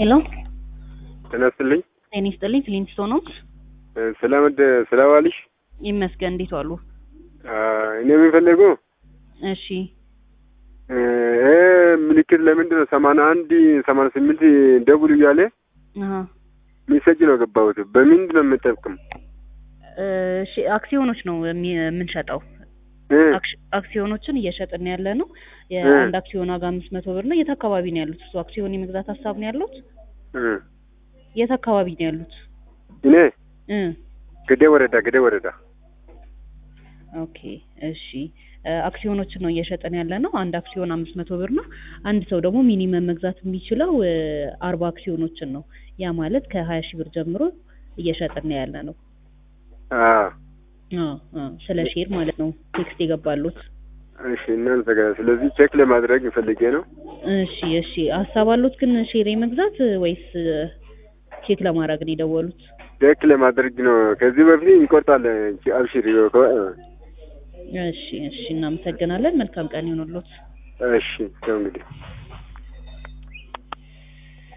ሄሎ ጤና ይስጥልኝ። ጤና ይስጥልኝ። ፍሊንስቶን ነው። ስለምድ ስለዋልሽ ይመስገን። እንዴት ዋሉ? እኔ የሚፈልገው እሺ ይሄ ምልክት ለምንድን ነው ሰማንያ አንድ ሰማንያ ስምንት ደውል እያለ አሀ ሚሰጅ ነው ገባሁት። በምንድን ነው የምጠቅም? እሺ አክሲዮኖች ነው የሚ- የምንሸጠው። እ አክሽ- አክሲዮኖችን እየሸጥን ያለ ነው። የአንድ አክሲዮን ዋጋ አምስት መቶ ብር ነው። የት አካባቢ ነው ያሉት? እሱ አክሲዮን የመግዛት ሀሳብ ነው ያሉት? እ የት አካባቢ ነው ያሉት? እኔ እ ገዴ ወረዳ ገዴ ወረዳ ኦኬ እሺ እ አክሲዮኖችን ነው እየሸጠን ያለ ነው። አንድ አክሲዮን አምስት መቶ ብር ነው። አንድ ሰው ደግሞ ሚኒመም መግዛት የሚችለው እ አርባ አክሲዮኖችን ነው። ያ ማለት ከሀያ ሺህ ብር ጀምሮ እየሸጥን ያለ ነው። አ አ አ ስለ ሼር ማለት ነው ቴክስት የገባሉት። እሺ እናንተ ጋር ስለዚህ ቼክ ለማድረግ ፈልጌ ነው። እሺ እሺ ሀሳብ አሉት ግን ሼር የመግዛት ወይስ እ ቼክ ለማድረግ ነው የደወሉት? ቼክ ለማድረግ ነው። ከዚህ በፊት እንቆርጣለን። አብሽሪ እሺ እሺ እናመሰግናለን። መልካም ቀን ይሁንልዎት። እሺ ተው እንግዲህ